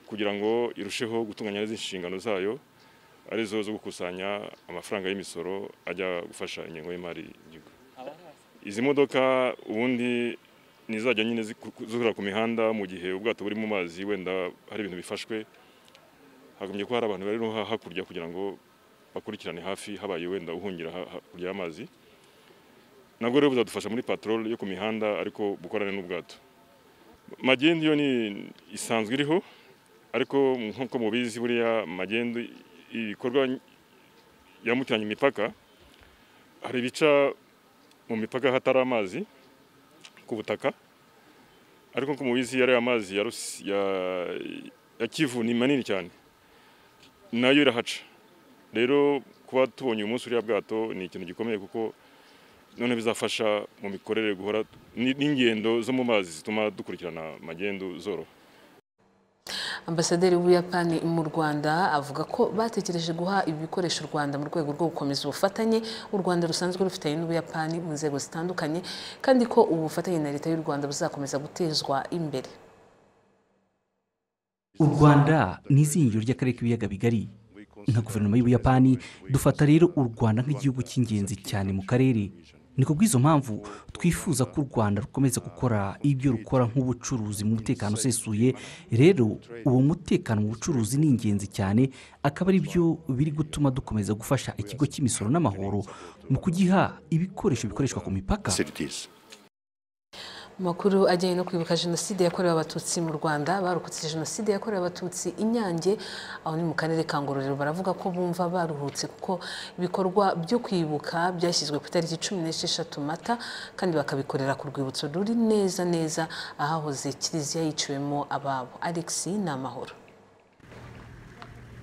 Speaker 27: kugira ngo irusheho gutunganya neza inshingano zayo arizo zo gukusanya amafaranga y'imisoro ajya gufasha ingengo y'imari y'igihugu izi modoka ubundi nizajya nyine zihura ku mihanda mu gihe ubwato buri mu mazi wenda hari ibintu bifashwe hagombye kuba hari abantu bari no hakurya kugira ngo bakurikirane hafi habaye wenda uhungira hakurya y'amazi nabwo rero buzadufasha muri patrol yo ku mihanda ariko bukorane n'ubwato magendu yo ni isanzwe iriho ariko nk'uko mubizi buriya magendu ibikorwa yambukiranya imipaka hari ibica mu mipaka hatari amazi ku butaka ariko nk'uko mubizi yari amazi ya Rusi- ya- ya kivu ni manini cyane nayo irahaca rero kuba tubonye uyu munsi uriya bwato ni ikintu gikomeye kuko none bizafasha mu mikorere guhora ni- n'ingendo zo mu mazi zituma dukurikirana magendu zoroha
Speaker 1: ambasaderi w'ubuyapani mu rwanda avuga ko batekereje guha ibi bikoresho u rwanda mu rwego rwo gukomeza ubufatanye u rwanda rusanzwe rufitanye n'ubuyapani mu nzego zitandukanye kandi ko ubu bufatanye na leta y'u rwanda buzakomeza gutezwa imbere
Speaker 28: u rwanda ni izingiro ry'akarere k'ibiyaga bigari nka guverinoma y'ubuyapani dufata rero u rwanda nk'igihugu cy'ingenzi cyane mu karere ni ku bw'izo mpamvu twifuza ko u rwanda rukomeza gukora ibyo rukora nk'ubucuruzi mu mutekano usesuye rero uwo mutekano mu bucuruzi ni ingenzi cyane akaba ari byo biri gutuma dukomeza gufasha ikigo cy'imisoro n'amahoro mu kugiha ibikoresho bikoreshwa ku mipaka
Speaker 1: Amakuru ajyanye no kwibuka jenoside yakorewe abatutsi mu rwanda barokotse jenoside yakorewe abatutsi inyange aho ni mu karere ka ngororero baravuga ko bumva baruhutse kuko ibikorwa byo kwibuka byashyizwe ku itariki cumi n'esheshatu mata kandi bakabikorera ku rwibutso ruri neza neza ahahoze kiliziya yiciwemo ababo alex ni amahoro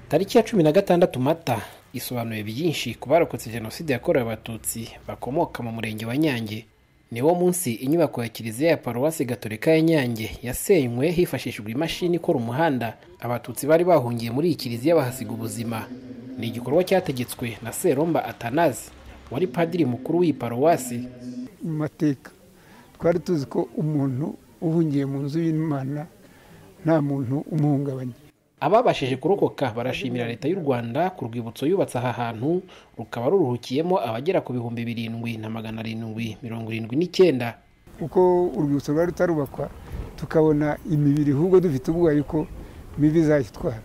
Speaker 29: tariki ya cumi na gatandatu mata isobanuye byinshi ku barokotse jenoside yakorewe abatutsi bakomoka mu murenge wa nyange niwo munsi inyubako ya kiliziya ya paruwasi gatolika ya nyange yasenywe hifashishijwe imashini ikora umuhanda abatutsi bari bahungiye muri iyi kiliziya bahasiga ubuzima ni igikorwa cyategetswe na seromba atanazi wari padiri mukuru w'iyi paruwasi
Speaker 30: mu mateka twari tuzi ko umuntu uhungiye mu nzu y'imana nta muntu umuhungabanya
Speaker 29: ababashije kurokoka barashimira leta y'u rwanda ku rwibutso yubatse aha hantu rukaba ruruhukiyemo abagera ku bihumbi birindwi na magana arindwi mirongo irindwi n'icyenda
Speaker 30: kuko urwibutso rwari rutarubakwa tukabona imibiri ahubwo dufite ubwoba yuko mibi izayitwara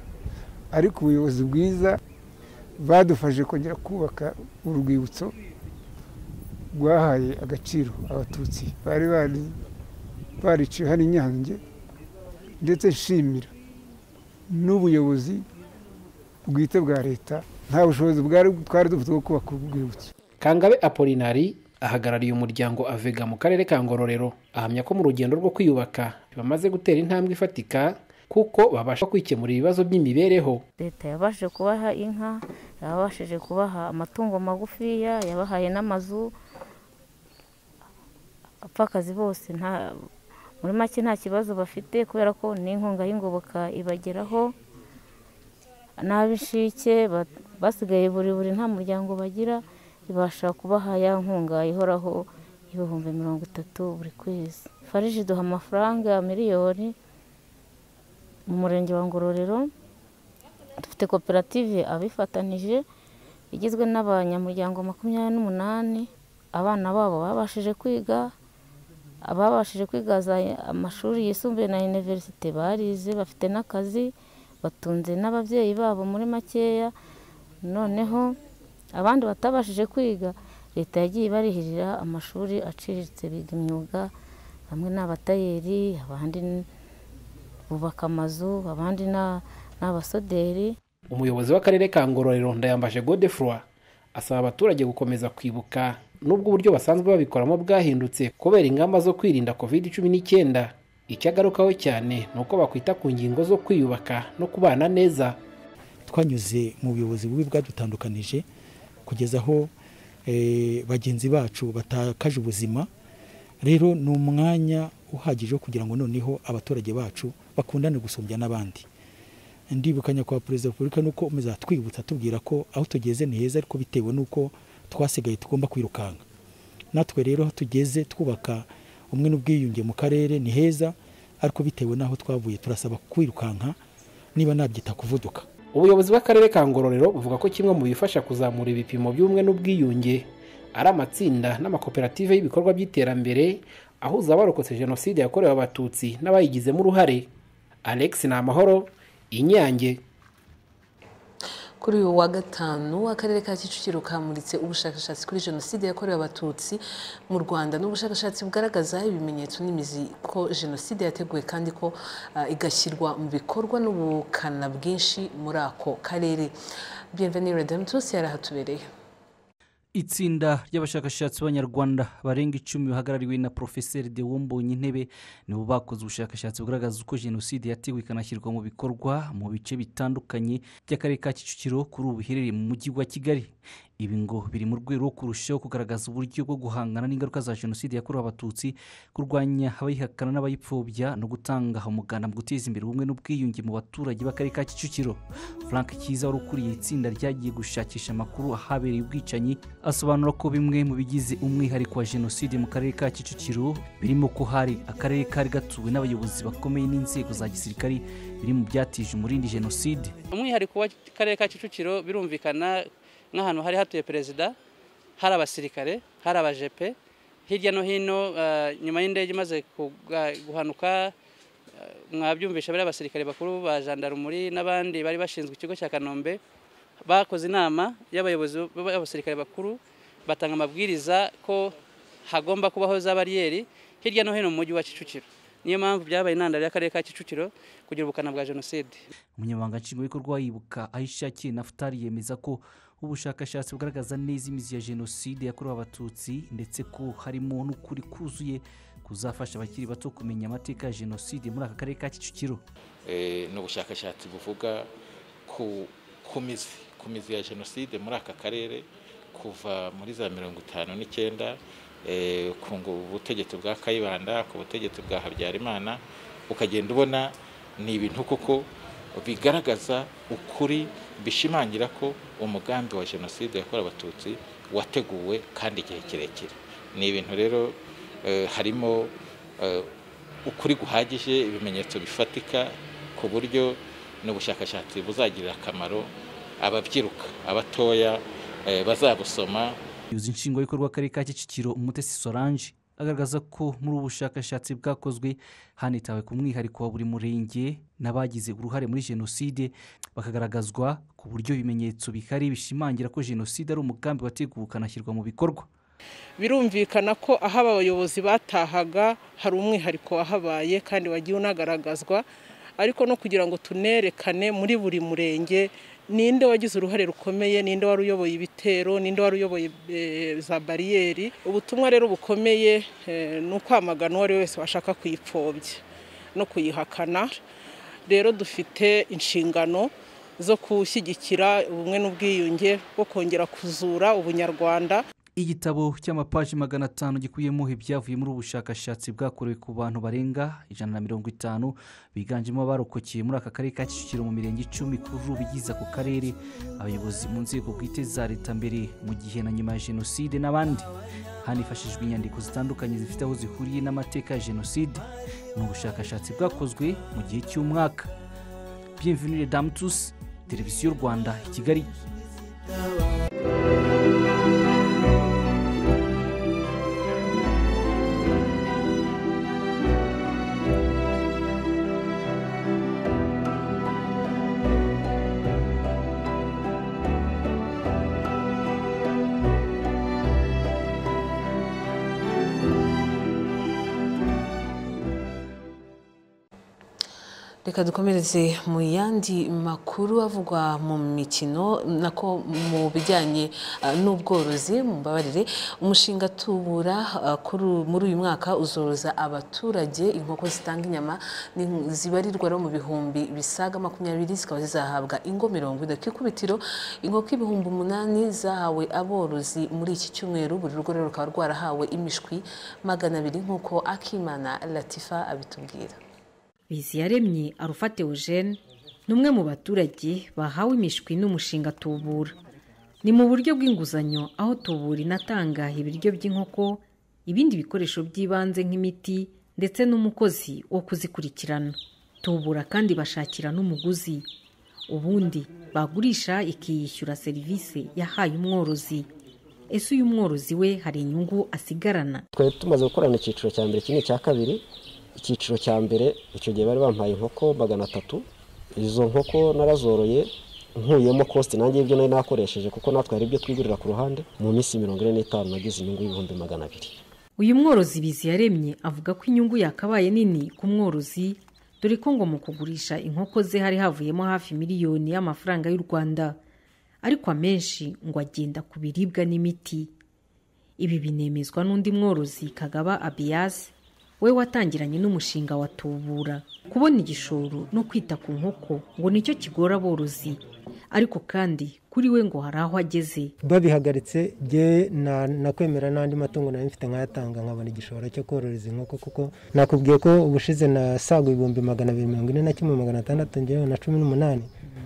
Speaker 30: ariko ubuyobozi bwiza badufashije kongera kubaka urwibutso rwahaye agaciro abatutsi bari bari bariciye hano i nyange ndetse nshimira n'ubuyobozi bwite bwa leta nta bushobozi bwari twari dufite bwo kubaka urwibutso
Speaker 29: kangabe apolinari ahagarariye umuryango avega mu karere ka ngororero ahamya ko mu rugendo rwo kwiyubaka bamaze gutera intambwe ifatika kuko babasha kwikemura ibibazo by'imibereho
Speaker 31: leta yabashije kubaha inka yabashije kubaha amatungo magufiya yabahaye n'amazu apfakazi bose nta muri make nta kibazo bafite kubera ko n'inkunga y'ingoboka ibageraho n'ab'inshike ba- basigaye buri buri nta muryango bagira ibasha kubaha ya nkunga ihoraho y'ibihumbi mirongo itatu buri kwezi fariji iduha amafaranga miliyoni mu murenge wa ngororero dufite koperative abifatanije igizwe n'abanyamuryango makumyabiri n'umunani abana babo babashije kwiga ababashije kwiga za amashuri yisumbuye na univerisite barize bafite n'akazi batunze n'ababyeyi babo muri makeya noneho abandi batabashije kwiga leta yagiye ibarihirira amashuri aciriritse biga imyuga bamwe ni abatayeri abandi ni- bubaka amazu abandi ni- ni abasuderi
Speaker 29: umuyobozi w'akarere ka ngororero ndayambaje godefroi asaba abaturage gukomeza kwibuka nubwo uburyo basanzwe babikoramo bwahindutse kubera ingamba zo kwirinda covid cumi n'icyenda icyo agarukaho cyane ni uko bakwita ku ngingo zo kwiyubaka no kubana neza
Speaker 32: twanyuze mu buyobozi bubi bwadutandukanije kugeza aho eh, bagenzi bacu batakaje ubuzima rero ni umwanya uhagije wo kugira ngo noneho abaturage bacu bakundane gusumbya n'abandi ndibukanya kwa perezida wa repubulika nuko umeze atwibutsa atubwira ko aho tugeze ni heza ariko bitewe n'uko twasigaye tugomba kwirukanka natwe rero aho tugeze twubaka umwe n'ubwiyunge mu karere ni heza ariko bitewe n'aho twavuye turasaba kwirukanka niba nabyita kuvuduka
Speaker 29: ubuyobozi bw'akarere ka ngororero buvuga ko kimwe mu bifasha kuzamura ibipimo by'ubumwe n'ubwiyunge ari amatsinda n'amakoperative y'ibikorwa by'iterambere ahuza abarokotse jenoside yakorewe abatutsi n'abayigizemo uruhare alex ni amahoro inyange
Speaker 1: ku kuri uyu wa gatanu akarere ka kicukiro kamuritse ubushakashatsi kuri jenoside yakorewe abatutsi mu rwanda ni ubushakashatsi bugaragaza ibimenyetso n'imizi ko jenoside yateguwe kandi ko ah, igashyirwa mu bikorwa n'ubukana bwinshi muri ako karere bienvenue redemptus yari ahatubereye
Speaker 28: itsinda ry'abashakashatsi b'abanyarwanda barenga icumi bahagarariwe na porofeseri de wombonye intebe nibo bakoze ubushakashatsi bugaragaza uko jenoside yateguwe ikanashyirwa mu bikorwa mu bice bitandukanye by'akarere ka kicukiro kuri ubu iherereye mu mujyi wa kigali ibi ngo biri mu rwego rwo kurushaho kugaragaza uburyo bwo guhangana n'ingaruka za jenoside yakorewe abatutsi kurwanya abayihakana n'abayipfobya no gutanga umuganda mu guteza imbere ubumwe n'ubwiyunge mu baturage b'akarere ka kicukiro frank cyiza wari ukuriye itsinda ryagiye gushakisha amakuru ahabereye ubwicanyi asobanura ko bimwe mu bigize umwihariko wa jenoside mu karere ka kicukiro birimo ko hari akarere kari gatuwe n'abayobozi bakomeye n'inzego za gisirikari biri mu byatije umurindi jenoside
Speaker 33: umwihariko w'akarere ka kicukiro birumvikana nk'ahantu hari hatuye perezida hari abasirikare hari abajepe hirya no hino eh, nyuma y'indege imaze kuga- guhanuka eh, mwabyumvisha bariya abasirikare bakuru ba jandarumuri n'abandi bari bashinzwe ikigo cya kanombe bakoze inama y'abayobozi b'abasirikare bakuru batanga amabwiriza ko hagomba kubaho za bariyeri hirya no hino mu mujyi wa kicukiro niyo mpamvu byabaye intandaro y'akarere ka kicukiro kugira ubukana bwa jenoside
Speaker 28: umunyamabanga nshingwabikorwa wa yibuka ayishakiye nafutari yemeza ko ubushakashatsi bugaragaza neza imizi ya jenoside yakorewe abatutsi ndetse ko harimo n'ukuri kuzuye kuzafasha abakiri bato kumenya amateka ya jenoside muri aka karere ka kicukiro
Speaker 13: Eh, ni ubushakashatsi buvuga ku ku mizi ku mizi ya jenoside muri aka karere kuva muri za mirongo itanu n'icyenda eh, ku ngo- butegetsi bwa kayibanda ku butegetsi bwa habyarimana ukagenda ubona ni ibintu kuko bigaragaza ukuri bishimangira ko umugambi wa jenoside yakorewe abatutsi wateguwe kandi igihe kirekire ni ibintu rero eh, harimo eh, ukuri guhagije ibimenyetso bifatika ku buryo n'ubushakashatsi buzagirira akamaro ababyiruka abatoya eh, bazabusoma
Speaker 28: yuzuye nshingwabikorwa akarere ka kicukiro umutesi solange agaragaza ko muri ubu bushakashatsi bwakozwe hanitawe ku mwihariko wa buri murenge n'abagize uruhare muri jenoside bakagaragazwa ku buryo ibimenyetso bihari bishimangira ko jenoside ari umugambi wateguwe ukanashyirwa mu bikorwa
Speaker 34: birumvikana ko aho aba bayobozi batahaga hari umwihariko wahabaye kandi wagiye unagaragazwa ariko no kugira ngo tunerekane muri buri murenge ninde wagize uruhare rukomeye ninde wari uyoboye ibitero ninde wari uyoboye eh, za bariyeri ubutumwa rero bukomeye eh, ni ukwamagana uwo ari we wese washaka kuyipfobya no kuyihakana rero dufite inshingano zo gushyigikira ubumwe n'ubwiyunge bwo kongera kuzura ubunyarwanda
Speaker 28: igitabo cy'amapaji magana atanu gikubiyemo ibyavuye muri ubu bushakashatsi bwakorewe ku bantu barenga ijana na mirongo itanu biganjemo abarokokeye muri aka karere ka kicukiro mu mirenge icumi kuri ubu igize ako karere abayobozi mu nzego bwite za leta mbere mu gihe na nyuma ya jenoside n'abandi hanifashishijwe inyandiko zitandukanye zifite aho zihuriye n'amateka ya jenoside ni ubushakashatsi bwakozwe mu gihe cy'umwaka bienvenue les dames tous televiziyo y'u rwanda i kigali
Speaker 1: reka dukomereze mu yandi makuru avugwa mu mikino nako mu bijyanye ah, n'ubworozi mumbabarire umushinga tubura ah, kuri uyu- muri uyu mwaka uzoroza abaturage inkoko zitanga inyama ni- zibarirwa rero mu bihumbi bisaga makumyabiri zikaba zizahabwa ingo mirongo ine ku ikubitiro inkoko ibihumbi umunani zahawe aborozi muri iki cyumweru buri rugo rero rukaba rwarahawe imishwi magana abiri nk'uko akimana latifa abitubwira
Speaker 15: biziyaremye arufate eugene ni umwe mu baturage bahawe imishwi n'umushinga tubura ni mu buryo bw'inguzanyo aho tubura inatanga ibiryo by'inkoko ibindi bikoresho by'ibanze nk'imiti ndetse n'umukozi wo kuzikurikirana tubura kandi bashakira n'umuguzi ubundi bagurisha ikiyishyura serivisi yahaye umworozi ese uyu mworozi we hari inyungu asigarana
Speaker 35: twari tumaze gukorana icyiciro cya mbere iki ni icya kabiri icyiciro cya mbere icyo gihe bari bampaye inkoko magana atatu izo nkoko narazoroye nkuyemo kositi nanjye ibyo nari nakoresheje kuko natwe hari ibyo twigurira ku ruhande mu minsi mirongo ine n'itanu nagize inyungu y'ibihumbi magana abiri
Speaker 15: uyu mworozi Biziyaremye avuga ko inyungu yakabaye nini ku mworozi dore ko ngo mu kugurisha inkoko ze hari havuyemo hafi miliyoni y'amafaranga y'u rwanda ariko amenshi ngo agenda ku biribwa n'imiti ibi binemezwa n'undi mworozi kagaba abiyasi we watangiranye n'umushinga wa tubura kubona igishoro no kwita ku nkoko ngo nicyo kigora aborozi ariko kandi kuri we ngo hari aho ageze
Speaker 36: babihagaritse nge nakwemera n'andi matungo nayo mfite nkayatanga nkabona igishoro cyo kororeza inkoko kuko nakubwiye ko ubushize nasaga ibihumbi magana abiri mirongo ine na kimwe magana atandatu ngewe na cumi n'umunani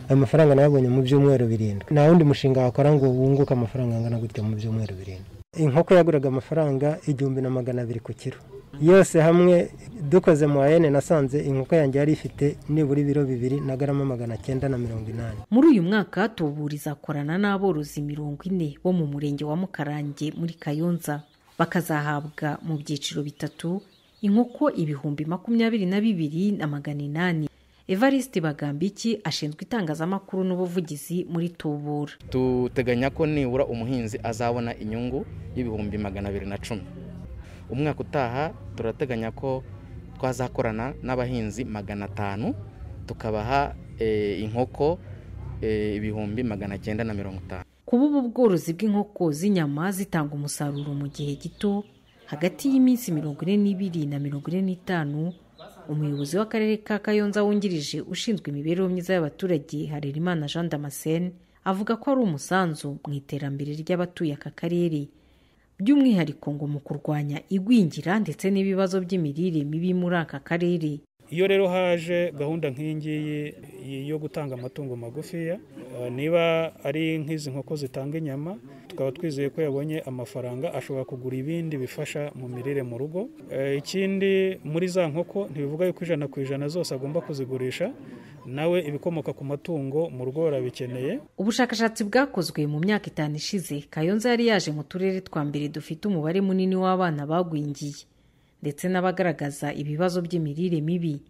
Speaker 36: ayo mafaranga nayabonye mu byumweru birindwi nta wundi mushinga wakora ngo wunguke amafaranga angana gutya mu byumweru birindwi inkoko yaguraga amafaranga igihumbi na magana abiri ku kiro yose hamwe dukoze mu ayene nasanze inkoko yanjye yari ifite nibura ibiro bibiri na garama magana cyenda na mirongo inani
Speaker 15: muri uyu mwaka tubura izakorana n'aborozi mirongo ine bo mu murenge wa mukarange muri kayonza bakazahabwa mu byiciro bitatu inkoko ibihumbi makumyabiri na bibiri na magana inani evariste bagambiki ashinzwe itangazamakuru n'ubuvugizi muri tubura
Speaker 37: duteganya ko nibura umuhinzi azabona inyungu y'ibihumbi magana abiri na cumi umwaka utaha turateganya ko twazakorana n'abahinzi magana atanu tukabaha inkoko ibihumbi magana cyenda na mirongo itanu
Speaker 15: kuba ubu bworozi bw'inkoko z'inyama zitanga umusaruro mu gihe gito hagati y'iminsi mirongo ine n'ibiri na mirongo ine n'itanu umuyobozi w'akarere ka kayonza wungirije ushinzwe imibereho myiza y'abaturage harerimana jean damascene avuga ko ari umusanzu mu iterambere ry'abatuye aka karere by'umwihariko ngo mu kurwanya igwingira ndetse n'ibibazo by'imirire mibi muri aka karere
Speaker 18: iyo rero haje gahunda nk'iyi ngiyi yo gutanga amatungo magufiya niba ari nk'izi nkoko zitanga inyama tukaba twizeye ko yabonye amafaranga ashobora kugura ibindi bifasha mu mirire mu rugo ikindi muri za nkoko ntibivuga yuko ijana ku ijana zose agomba kuzigurisha nawe ibikomoka ku matungo mu rugo barabikeneye
Speaker 15: ubushakashatsi bwakozwe mu myaka itanu ishize kayonza yari yaje mu turere twa mbere dufite umubare munini w'abana bagwingiye ndetse n'abagaragaza ibibazo by'imirire mibi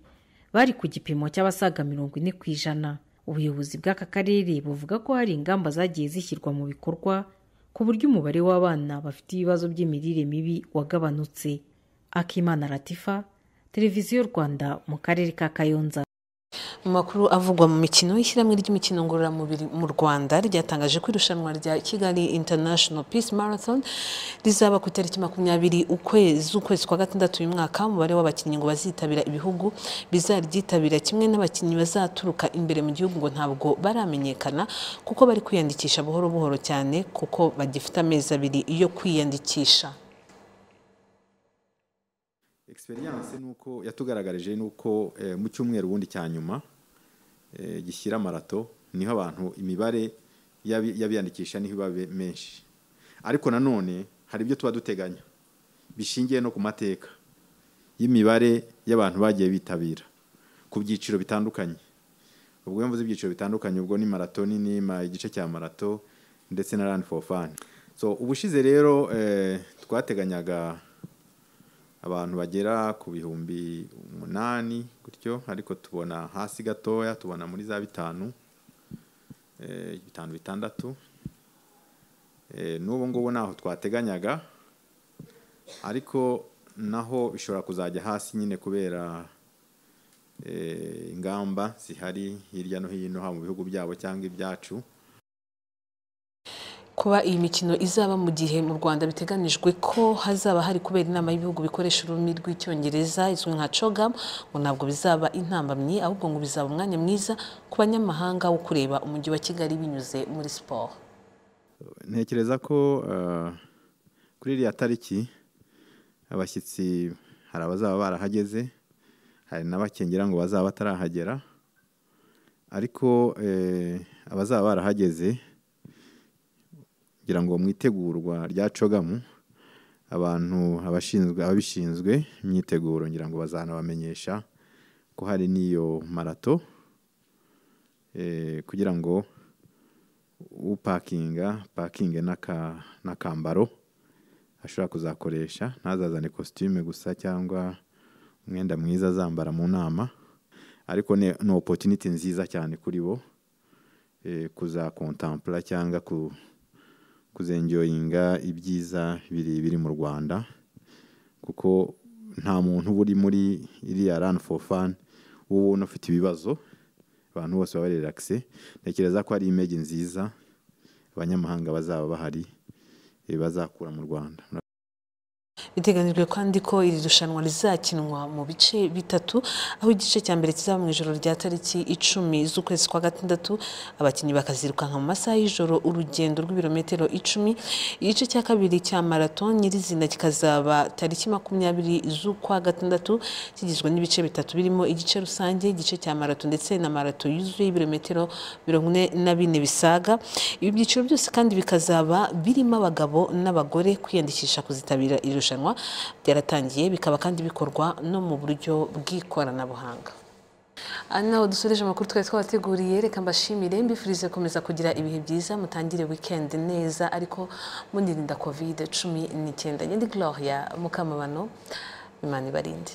Speaker 15: bari ku gipimo cy'abasaga mirongo ine ku ijana ubuyobozi bw'aka karere buvuga ko hari ingamba zagiye zishyirwa mu bikorwa ku buryo umubare w'abana bafite ibibazo by'imirire mibi wagabanutse akimana ratifa televiziyo rwanda mu karere ka kayonza
Speaker 1: mu makuru avugwa mu mikino y'ishyirahamwe ry'imikino ngororamubiri mu rwanda ryatangaje ko irushanwa rya kigali international peace marathon rizaba ku itariki makumyabiri ukwezi ukwezi kwa gatandatu uyu mwaka umubare w'abakinnyi ngo bazitabira ibihugu bizaryitabira kimwe n'abakinnyi bazaturuka imbere mu gihugu ngo ntabwo baramenyekana kuko bari kwiyandikisha buhoro buhoro cyane kuko bagifite amezi abiri yo kwiyandikisha
Speaker 19: egisperiyanse nuko yatugaragarije nuko mu cyumweru ubundi cya nyuma gishyira marato niho abantu imibare y'abiyandikisha niho iba menshi ariko nanone hari ibyo tuba duteganya bishingiye no ku mateka y'imibare y'abantu bagiye bitabira ku byiciro bitandukanye ubwo iyo mvuze ibyiciro bitandukanye ubwo ni marato nini igice cya marato ndetse na rani foru fani ubushize rero twateganyaga abantu bagera ku bihumbi umunani gutyo ariko tubona hasi gatoya tubona muri za bitanu bitanu bitandatu n'ubu ngubu ntaho twateganyaga ariko naho bishobora kuzajya hasi nyine kubera ingamba zihari hirya no hino haba mu bihugu byabo cyangwa ibyacu
Speaker 1: kuba iyi mikino izaba mu gihe mu rwanda biteganijwe ko hazaba hari kubera inama y'ibihugu bikoresha ururimi rw'icyongereza izwi nka cogam ngo ntabwo bizaba intambamyi ahubwo ngo bizaba umwanya mwiza ku banyamahanga wo kureba umujyi wa kigali binyuze muri siporo
Speaker 19: ntekereza ko kuri iriya tariki abashyitsi hari abazaba barahageze hari n'abakengera ngo bazaba batarahagera ariko abazaba barahageze kugira ngo mu itegurwa rya cogamu abantu abashinzwe ababishinzwe imyiteguro ngira ngo bazanabamenyesha ko hari n'iyo marato kugira ngo upakinga pakinge n'akambaro ashobora kuzakoresha ntazazane kositime gusa cyangwa umwenda mwiza azambara mu nama ariko ni opotuniti nziza cyane kuri bo kuzakontempura cyangwa kuzenjoyinga ibyiza biri mu rwanda kuko nta muntu uba uri muri iriya rani foru fani uba ubona ufite ibibazo abantu bose baba relaxé ntekereza ko hari imege nziza abanyamahanga bazaba bahari bazakura mu rwanda
Speaker 1: biteganijwe kandi ko iri rushanwa rizakinwa mu bice bitatu aho igice cya mbere kizaba mu ijoro rya tariki icumi z'ukwezi kwa gatandatu abakinnyi bakazirukanka mu masaha y'ijoro urugendo rw'ibirometero icumi igice cya kabiri cya marato nyirizina kikazaba tariki makumyabiri z'ukwa gatandatu kigizwe n'ibice bitatu birimo igice rusange igice cya marato ndetse na marato yuzuye ibirometero mirongo ine na bine bisaga ibi byiciro byose kandi bikazaba birimo abagabo n'abagore kwiyandikisha kuzitabira iri rushanwa byaratangiye bikaba kandi bikorwa no mu buryo bw'ikoranabuhanga aha naho dusoreje amakuru twari twabateguriye reka mbashimire mbifurize gukomeza kugira ibihe byiza mutangire wikendi neza ariko munirinda kovide cumi n'icyenda nyine gloria mukamabano imana ibarinde